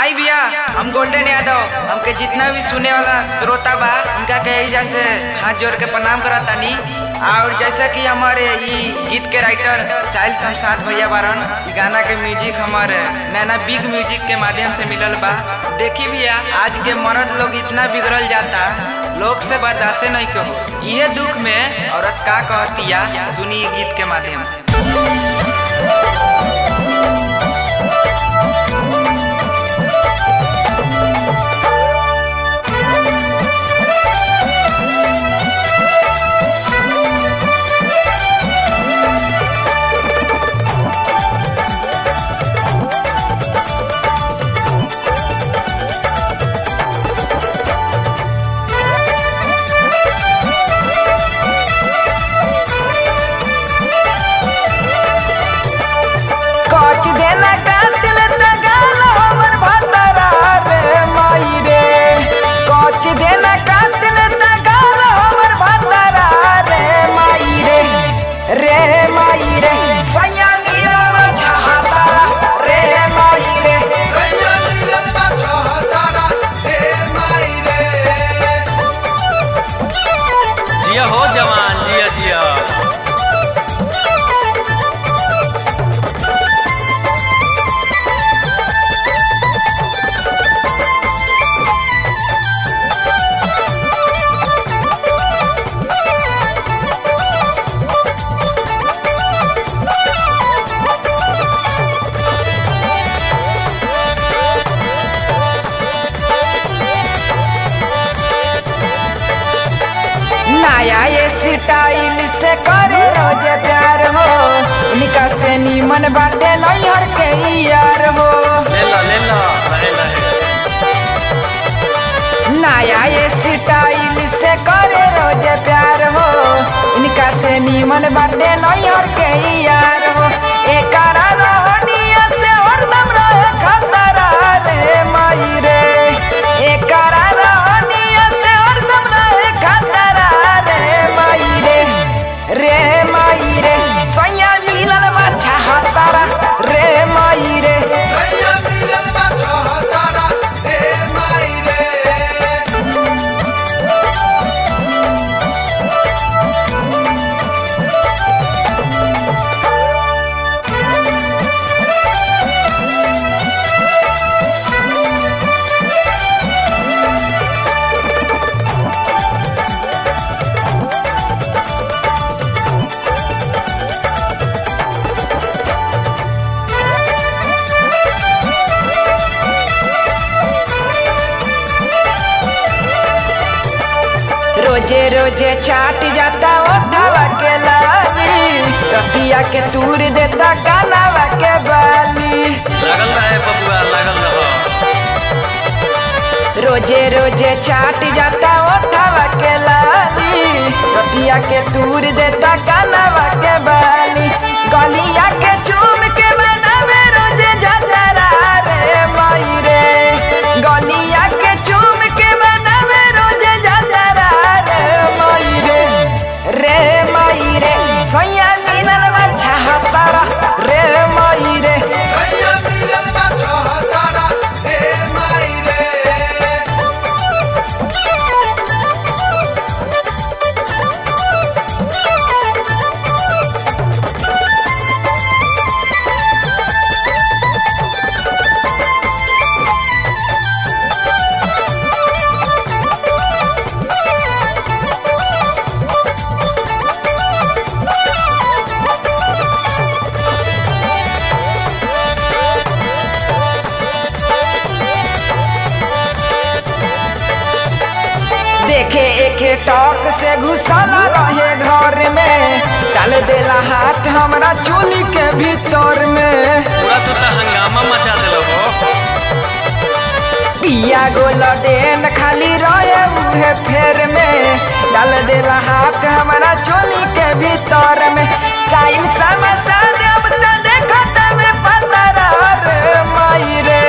आई भैया हम गोल्डन यादव हमके जितना भी सुने वाला श्रोता बा उनका के एजा से हाथ जोड़ के प्रणाम करत तानी और जैसा कि हमारे ई गीत के राइटर साहिल शमशाद भैया बारन ई गाना के म्यूजिक हमारे नैना बिग म्यूजिक के माध्यम से मिलल बा देखी भैया आज के मर्द लोग इतना बिगड़ल जाता लोग से बर्दाश्त नहीं कहो ये दुख में औरत का कहतिया सुनी ई गीत के माध्यम से कच देना कातिल तगाल हमर भतरा रे माई रे कच देना कातिल तगाल हमर भतरा रे माई रे रे माई रे सैया नीरव छहाता रे माई रे जिया हो जवान जिया जिया नया ये स्टाइल से करे रोजे प्यार हो निका से नीमन बाटे नैहर के यार हो ले लो ले लो रहे रहे नया ये स्टाइल से करे रोजे प्यार हो इनका से नीमन बाटे नैहर के यार हो एकरा रोहनिया से हरदम रहे खतरा रे माई रे एकरा रोहनिया से हरदम रहे खतरा रे माई रे रे माई रे सैया मिलन बाछा हतारा रे माई रे रोजे रोजे चाट जाता ओठावा के लाली रतिया के तूर देता कानावा के बाली लागल रहे बबुआ लागल रहो रोजे रोजे चाट जाता ओठावा के लाली रतिया के तूर देता कानावा के बाली गलिया के चूम के बनावे रोजे जतरा रे माई रे गलिया के चूम के बनावे रोजे जतरा रे माई रे रे माई रे सैया मिलन बच्चा हतारा रे माई रे देखे एके टॉक से घुसल रहे घर में डाल देला हाथ हमरा चोली के भीतर में पूरा तू तो हंगामा मचा दिलो हो पिया गोल डेन खाली रहे उहे फेर में डाल देला हाथ हमरा चोली के भीतर में साइन समसा देव त देखत में पतरा रे माई रे